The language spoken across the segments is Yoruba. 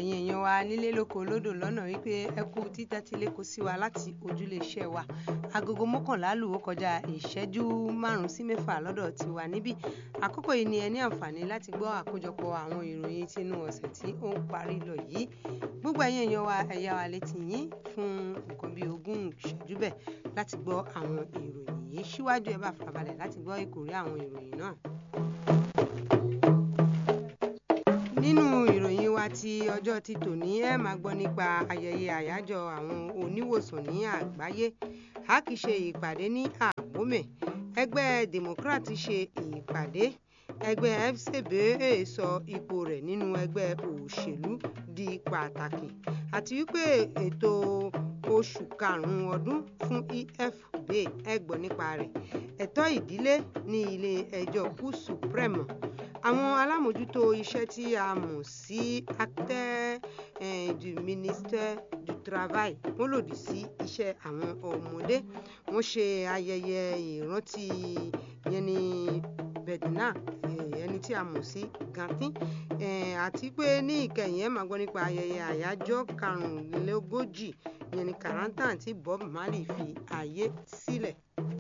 ẹ̀yin èèyàn wa nílé lóko lódò lọ́nà wípé ẹ kú títẹ́tí lẹ́kọ̀ọ́ sí wa láti ojúlé iṣẹ́ wa agogo mọ́kànlá lù ó kọjá ìṣẹ́jú márùn-ún sí mẹ́fà lọ́dọ̀ tiwa níbí àkókò yìí ni ẹ ní àǹfààní láti gbọ́ àkójọpọ̀ àwọn ìròyìn tinú ọ̀sẹ̀ tí ó ń parí lọ yìí gbogbo ẹ̀yin èèyàn wa ẹ yá wa létí yín fún nǹkan bíi ogún ìṣẹ́jú bẹ́ẹ̀ láti gbọ́ àwọn ìròyìn yìí síwájú ẹ bá farabalẹ̀ láti gbọ́ ìkòrí àwọn ìròyìn náà. nínú ìròyìn wa ti ọjọ́ ti tòní ẹ máa gbọ́ nípa ayẹyẹ àyájọ́ àwọn oníwòsàn ní àgbáyé a kì í ṣe ìpàdé ní àbómẹ̀ ẹgbẹ́ democrat ṣe ìpàdé ẹgbẹ́ fcb sọ ipò rẹ̀ nínú ẹgbẹ́ òṣèlú di pàtàkì àti wípé ètò oṣù karùn-ún ọdún fún efb ẹ gbọ́ nípa rẹ̀ ẹ̀tọ́ ìdílé ní ilé ẹjọ́ kú supreme àwọn alámòjútó iṣẹ́ tí a mọ̀ sí acteur eh, du ministère du travail wọ́n lòdì sí iṣẹ́ àwọn ọmọdé wọ́n ṣe ayẹyẹ ìrántí yẹn ní bedna ẹni tí a mọ̀ sí gantin àti pé ní ìkẹyìn ẹ̀ máa gbọ́ nípa ayẹyẹ àyájọ́ karùnlélógójì yẹn ní karantan tí bob marley fi ààyè sílẹ̀.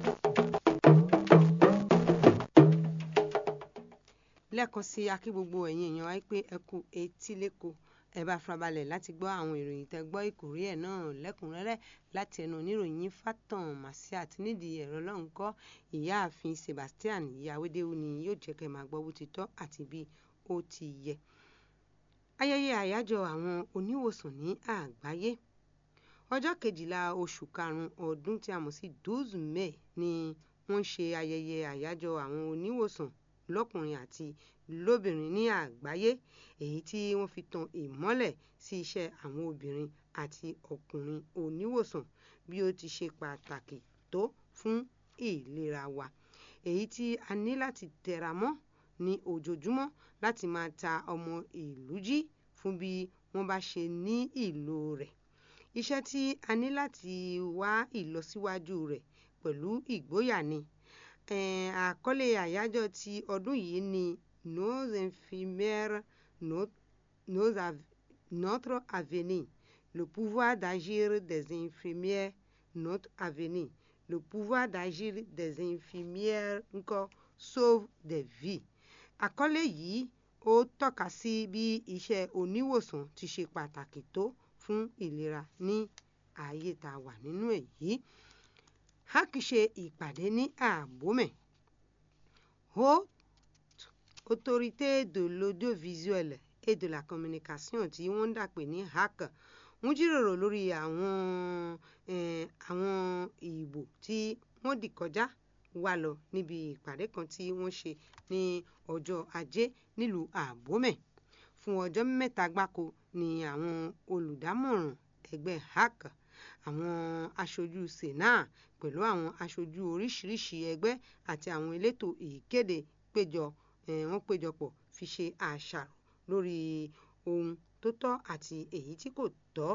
lẹ́ẹ̀kan sí akí gbogbo ẹ̀yin èèyàn wáyé pé ẹ kú etí lẹ́kọ̀ọ́ ẹ bá farabalẹ̀ láti gbọ́ àwọn ìròyìn tẹ́ gbọ́ ìkórè ẹ̀ náà lẹ́kùnrẹ́rẹ́ láti ẹnu oníròyìn fatan màsí àti nídìí ẹ̀rọ lọ́hùn kọ́ ìyáàfin sebastian ìyàwédéwù ni yóò jẹ́ kẹ́ máa gbọ́ bó ti tọ́ àti bí ó ti yẹ. ayẹyẹ àyájọ́ àwọn oníwòsàn ní àgbáyé ọjọ́ kejìlá oṣù karùn-ún ọdún tí a mọ̀ sí douze may ni wọ́n ṣe ayẹyẹ àyájọ́ àwọn oníwòsàn lọ́kùnrin àti lóbìnrin ní àgbáyé èyí tí wọ́n fi tan ìmọ́lẹ̀ sí iṣẹ́ àwọn obìnrin àti ọkùnrin oníwòsàn bí ó ti ṣe pàtàkì tó fún ìlera wa èyí tí a ní láti tẹra mọ́ ní ojoojúmọ́ láti máa ta ọmọ ìlú jí fún bí wọ́n bá ṣe ní ìlò rẹ̀ iṣẹ́ tí a ní láti wá ìlọsíwájú rẹ̀ pẹ̀lú ìgboyà ni àkọlé àyájọ́ ti ọdún yìí ni nos infirmières nos av notre avenir le pouvoir d'agir des infirmières notre avenir le pouvoir d'agir des infirmières ńkọ́ sauve des vies àkọlé yìí ó tọ́ka sí bí iṣẹ́ oníwòsàn ti ṣe pàtàkì tó fún ìlera ní ayé tá a wà nínú èyí a kì í ṣe ìpàdé ní àbómẹ̀ haute autorité de l'audiovisuel et de la communication tí wọ́n ń dàpè ní hac ń jíròrò lórí àwọn àwọn ìbò tí wọ́n dì kọjá wá lọ níbi ìpàdé kan tí wọ́n ṣe ní ọjọ́ ajé nílùú àbómẹ̀ fún ọjọ́ mẹ́ta gbáko ni àwọn olùdámọ̀ràn ẹgbẹ́ hac àwọn aṣojú sena pẹ̀lú àwọn aṣojú oríṣiríṣi ẹgbẹ́ àti àwọn elétò ìkéde péjọ wọ́n péjọpọ̀ fi ṣe àṣàrò lórí ohun tó tọ́ àti èyí tí kò tọ́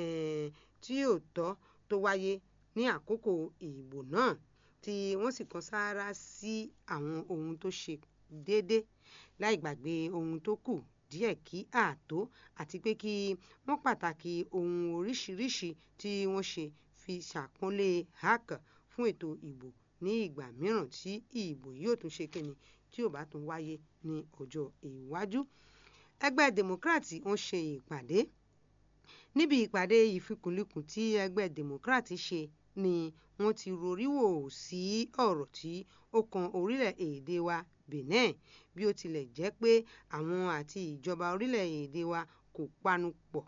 tí ò tọ́ tó wáyé ní àkókò ìbò náà tí wọ́n sì kan sáárá sí àwọn ohun tó ṣe déédé láì gbàgbé ohun tó kù díẹ̀ kí ààtó àti pé kí wọ́n pàtàkì ohun oríṣiríṣi tí wọ́n ṣe fi ṣàpọ́nlé hac fún ètò ìbò ní ìgbà mìíràn tí ìbò yóò tún ṣe kíni tí ò bá tún wáyé ní ọjọ́ iwájú. ẹgbẹ́ democrat wọ́n ṣe ìpàdé níbi ìpàdé ìfikùnlukùn tí ẹgbẹ́ democrat ṣe ni wọ́n ti roríwò sí ọ̀rọ̀ tí ó kan orílẹ̀-èdè wa benin bí ó tilẹ̀ jẹ́ pé àwọn àti ìjọba orílẹ̀-èdè wa kò panu pọ̀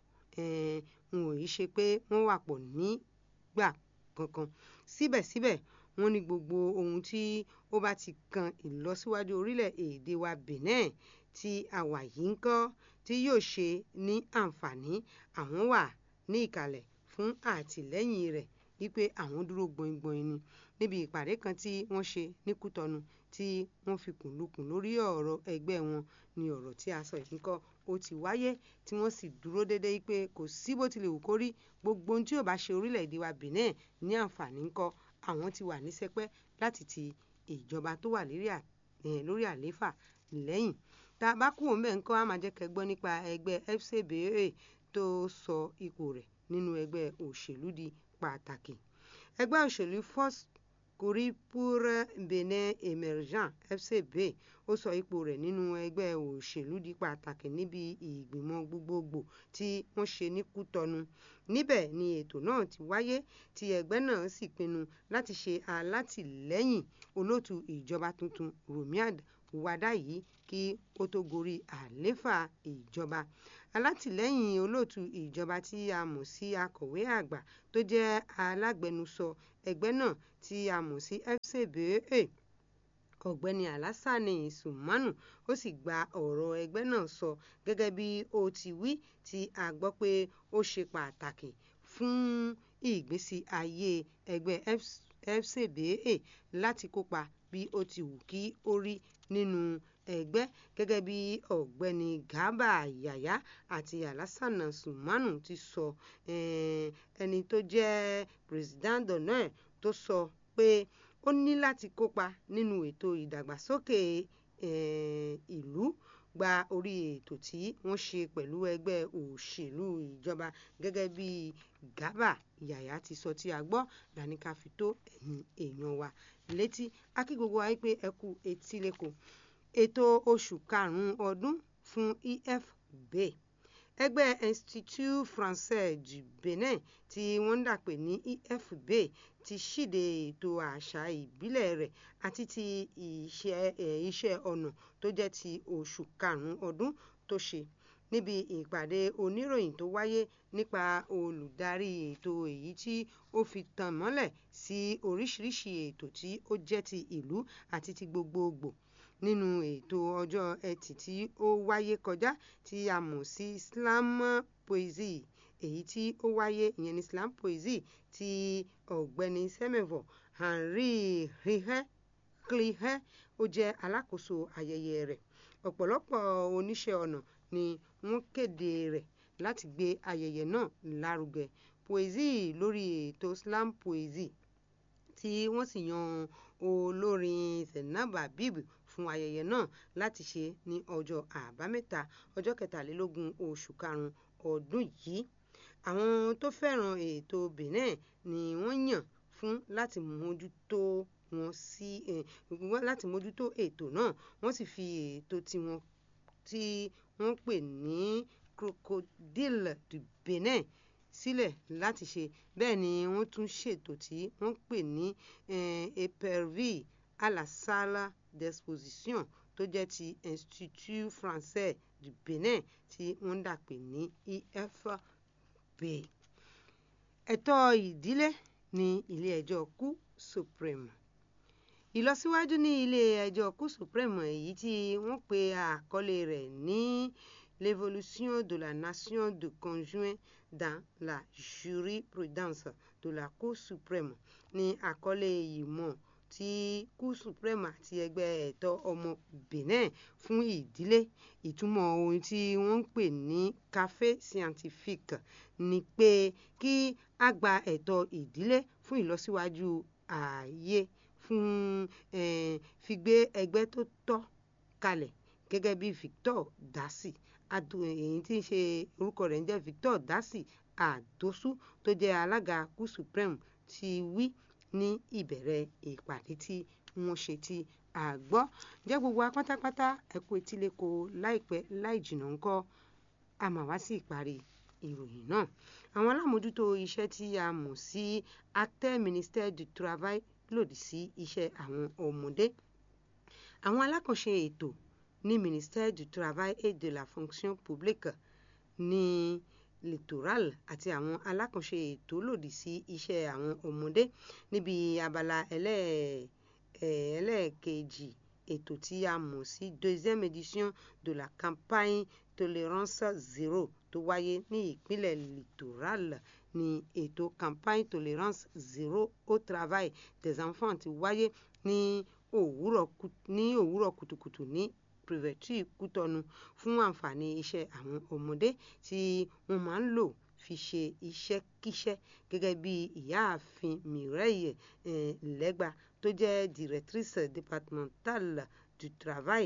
n ò yí ṣe pé wọ́n wà pọ̀ nígbà kankan síbẹ̀síbẹ̀ wọ́n ní gbogbo ohun tí ó bá ti kan ìlọsíwájú orílẹ̀-èdè wa benin tí a wà yìí ń kọ́ tí yóò ṣe ní àǹfààní àwọn wà ní ìkàlẹ̀ fún àtìlẹ́yìn rẹ̀ wípé àwọn dúró gbọ̀ngbọ̀n ni níbi ìpàdé kan tí wọ́n ṣe ní kútọ́nu tí wọ́n fi kùnlukùn lórí ọ̀rọ̀ ẹgbẹ́ wọn ni ọ̀rọ̀ tí a sọ yìí kọ́ ó ti wáyé tí wọ́n sì dúró déédéé pé kò sí bó tilẹ̀ wù kó rí gbogbo ohun tí ò bá ṣe orílẹ̀-èdè wa benin ní àǹfààní ńkọ́ àwọn ti wà ní sẹpẹ́ láti ti ìjọba tó wà lórí àlééfà lẹ́yìn tá a bá kúrò ńbẹ̀ ńkọ́ á máa jẹ́ kẹ́ gbọ́ nípa ẹgbẹ́ FCBA tó sọ ipò rẹ̀ nínú ẹgbẹ́ òṣèlú di pàtàkì ẹgbẹ́ òṣèlú Force Courrier pour Benin Emergent FCB ó sọ ipò rẹ̀ nínú ẹgbẹ́ òṣèlú di pàtàkì níbi ìgbìmọ̀ gbogbogbò tí wọ́n ṣe ní Kútọnu níbẹ̀ ni ètò náà ti wáyé tí ẹgbẹ́ náà sì pinnu láti ṣe alátìlẹ́yìn olóòtú ìjọba tuntun Romiad Wadayi kí ó tó gorí àlééfà ìjọba alátìlẹ́yìn olóòtú ìjọba tí a mọ̀ sí akọ̀wé àgbà tó jẹ́ alágbẹnusọ ẹgbẹ́ náà tí a mọ̀ sí FCBA ọ̀gbẹ́ni Alassane Sumanu ó sì gba ọ̀rọ̀ ẹgbẹ́ náà sọ gẹ́gẹ́ bí ó ti wí tí a gbọ́ pé ó ṣe pàtàkì fún ìgbésí ayé ẹgbẹ́ FCBA láti kópa bí ó ti wù kí ó rí nínú ẹgbẹ́ gẹ́gẹ́ bí ọ̀gbẹ́ni Garba Yaya àti Alassane Sumanu ti sọ ẹni tó jẹ́ president d'honneur tó sọ pé ó ní láti kópa nínú ètò ìdàgbàsókè ìlú gba orí ètò tí wọ́n ṣe pẹ̀lú ẹgbẹ́ òṣèlú ìjọba gẹ́gẹ́ bí Garba Yaya ti sọ tí a gbọ́ làní ká fi tó ẹ̀yin èèyàn wa létí a kí gbogbo wa pé ẹ kú etí lẹ́kọ̀ọ́ ètò oṣù karùn-ún ọdún fún EFB ẹgbẹ́ Institut Français du Benin tí wọ́n ń dàpè ní EFB ti ṣíde ètò àṣà ìbílẹ̀ rẹ̀ àti ti iṣẹ́ ọnà tó jẹ́ ti oṣù karùn-ún ọdún tó ṣe níbi ìpàdé oníròyìn tó wáyé nípa olùdarí ètò èyí tí ó fi tàn mọ́lẹ̀ sí oríṣiríṣi ètò tí ó jẹ́ ti ìlú àti ti gbogbogbò nínú ètò ọjọ́ ẹtì tí ó wáyé kọjá tí a mọ̀ sí Islam Poesie èyí tí ó wáyé ìyẹn ní Islam Poesie tí ọ̀gbẹ́ni Semevo Henri Rihe Clihe ó jẹ́ alákòóso ayẹyẹ rẹ̀ ọ̀pọ̀lọpọ̀ oníṣẹ́ ọnà ni wọ́n kéde rẹ̀ láti gbé ayẹyẹ náà lárugẹ poesie lórí ètò Islam Poesie tí wọ́n sì yan olórin Zainab Habib fún ayẹyẹ náà láti ṣe ní ọjọ́ àbámẹ́ta ọjọ́ kẹtàlélógún oṣù karùn-ún ọdún yìí àwọn tó fẹ́ràn ètò Benin ni wọ́n yàn fún láti mójútó wọn sí láti mójútó ètò náà wọ́n sì fi ètò tiwọn tí wọ́n pè ní Crocodile du Benin sílẹ̀ láti ṣe bẹ́ẹ̀ ni wọ́n tún ṣètò tí wọ́n pè ní épervier à la salle d'exposition tó jẹ́ ti Institut Français du Benin tí wọ́n ń dàpè ní EFB. ẹ̀tọ́ ìdílé ní ilé-ẹjọ́ Cour Supreme ìlọsíwájú ní ilé-ẹjọ́ Cour Supreme èyí tí wọ́n pe àkọlé rẹ̀ ní l'évolution de la nation de conjoint dans la jurisprudence de la Cour suprême ní àkọlé ìmọ̀ tí Cour suprême àti ẹgbẹ́ ẹ̀tọ́ ọmọ Benin fún ìdílé ìtumọ̀ ohun tí wọ́n ń pè ní café scientifique ni pé kí a gba ẹ̀tọ́ ìdílé fún ìlọsíwájú ààyè fún fi gbé ẹgbẹ́ tó tọ́ kalẹ̀ gẹ́gẹ́ bí Victor Dasi èyí tí ń ṣe orúkọ rẹ̀ ń jẹ́ Victor Dasi Adosu tó jẹ́ alága Cour supreme ti wí ní ìbẹ̀rẹ̀ ìpàdé tí wọ́n ṣe tí a gbọ́ jẹ́ gbogbo wa pátápátá ẹ̀kú etíléko láìpẹ́ láì jìnnà ńkọ́ a mà wá sí ìparí ìròyìn náà àwọn alámòójútó iṣẹ́ tí a mọ̀ sí acteur ministère du travail lòdì sí iṣẹ́ àwọn ọmọdé àwọn alákànṣe ètò ní ministère du travail et de la fonction publique ní littoral àti àwọn alákànṣe ètò lòdì sí iṣẹ́ àwọn ọmọdé níbi abala ẹlẹ́ẹ̀kejì ètò tí a mọ̀ sí deuxième édition de la campagne tolérance zero tó wáyé ní ìpínlẹ̀ littoral ní ètò campagne tolérance zero au travail des enfants ti wáyé ní òwúrọ̀ kùtùkùtù ní prefecture Kútọnu fún àǹfààní iṣẹ́ àwọn ọmọdé tí wọ́n máa ń lò fi ṣe iṣẹ́kíṣẹ́ gẹ́gẹ́ bí ìyáàfin Mireille Legba tó jẹ́ directrice départementale du travail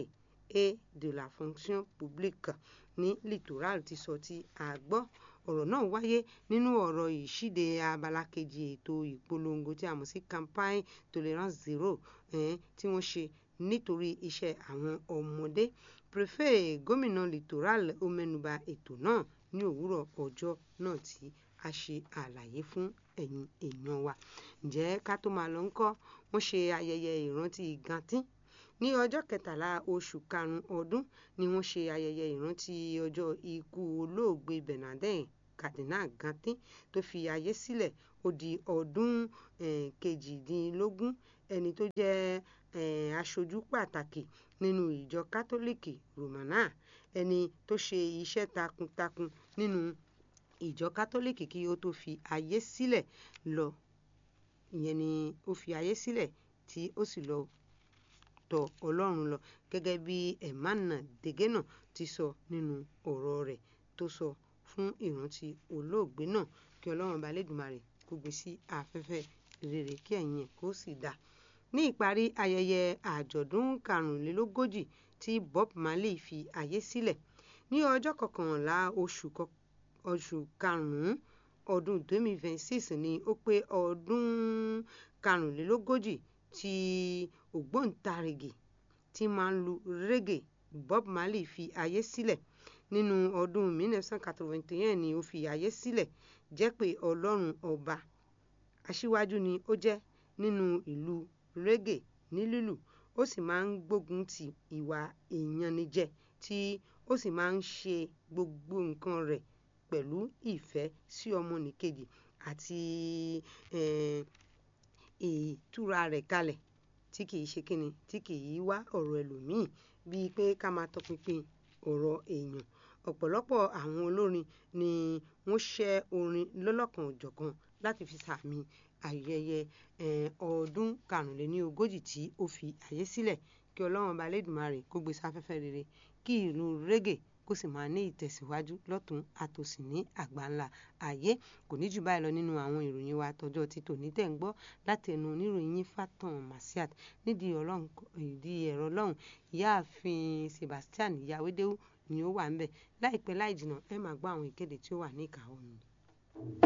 et de la fonction publique ní littoral ti sọ tí a gbọ́ ọ̀rọ̀ náà wáyé nínú ọ̀rọ̀ ìṣíde abala kejì ètò ìpolongo tí a mọ̀ sí campaign tolerance zero eh, tí wọ́n ṣe nítorí iṣẹ́ àwọn ọmọdé prefet gómìnà littoral ó mẹ́nuba ètò náà ní òwúrọ̀ ọjọ́ náà tí a ṣe àlàyé fún ẹ̀yin èèyàn wa ǹjẹ́ ká tó máa lọ ńkọ́ wọ́n ṣe ayẹyẹ ìrántí gantín ní ọjọ́ kẹtàlá oṣù karùn-ún ọdún ni wọ́n ṣe ayẹyẹ ìrántí ọjọ́ ikú olóògbé Bernardin Cardinal Gantin tó fi ayé sílẹ̀ ó di ọdún eh, kejìdínlógún ẹni tó jẹ́ eh, aṣojú pàtàkì nínú ìjọ kátólíìkì Romana ẹni tó ṣe iṣẹ́ takuntakun nínú ìjọ kátólíìkì kí ó tó fi ayé sílẹ̀ lọ ìyẹn ni ó fi ayé sílẹ̀ tí ó sì lọ tọ̀ Ọlọ́run lọ gẹ́gẹ́ bí Emmanuel Degena ti sọ nínú ọ̀rọ̀ rẹ̀ tó sọ fún ìrántí olóògbé náà kí Ọlọ́run bá lẹ́dùnmarè kó gbé sí afẹ́fẹ́ rere kí ẹ̀yìn ẹ̀ kó sì dáa ní ìparí ayẹyẹ àjọ̀dún karùnlélógójì tí Bob Marley fi ayé sílẹ̀ ní ọjọ́ kọkànlá oṣù oṣù karùn-ún ọdún 2026 ni ó pé ọdún karùnlélógójì tí ògbóǹtarìgì tí máa ń lu reggae Bob Marley fi ayé sílẹ̀ nínú ọdún 1981 ni ó fi ayé sílẹ̀ jẹ́ pé Ọlọ́run ọba aṣíwájú ni ó jẹ́ nínú ìlú reggae ní lílù ó sì máa ń gbógun ti ìwà ìyanijẹ tí ó sì máa ń ṣe gbogbo nǹkan rẹ̀ pẹ̀lú ìfẹ́ sí ọmọnìkejì àti ìtura rẹ̀ kalẹ̀ tí kìí ṣe kíni tí kìí wá ọ̀rọ̀ ẹlòmíì bíi pé ká máa tọpinpin ọ̀rọ̀ èèyàn ọ̀pọ̀lọpọ̀ àwọn olórin ni wọ́n ṣẹ́ orin lọ́lọ́kan òjọ̀kan láti fi sàmì ayẹyẹ ọdún karùnléníogójì tí ó fi ayé sílẹ̀ kí ọlọ́run ọba lẹ́dùnmarè kó gbé sáfẹ́fẹ́ rere kí ìlú reggae kó sì máa ní ìtẹ̀síwájú lọ́tún àtòsí ní àgbáńlá ayé kò ní jù báyìí lọ nínú àwọn ìròyìn wa tọjọ́ ti tòní tẹ̀ ń gbọ́ láti ẹnu oníròyìn Fatan Masiat nídìí ẹ̀rọ lọ́hùn ìyáàfin Sebastian Yawédéwú ni ó wà ń bẹ̀ láìpẹ́ láì jìnnà ẹ máa gbọ́ àwọn ìkéde tí ó wà ní ìkàwọ́ mi.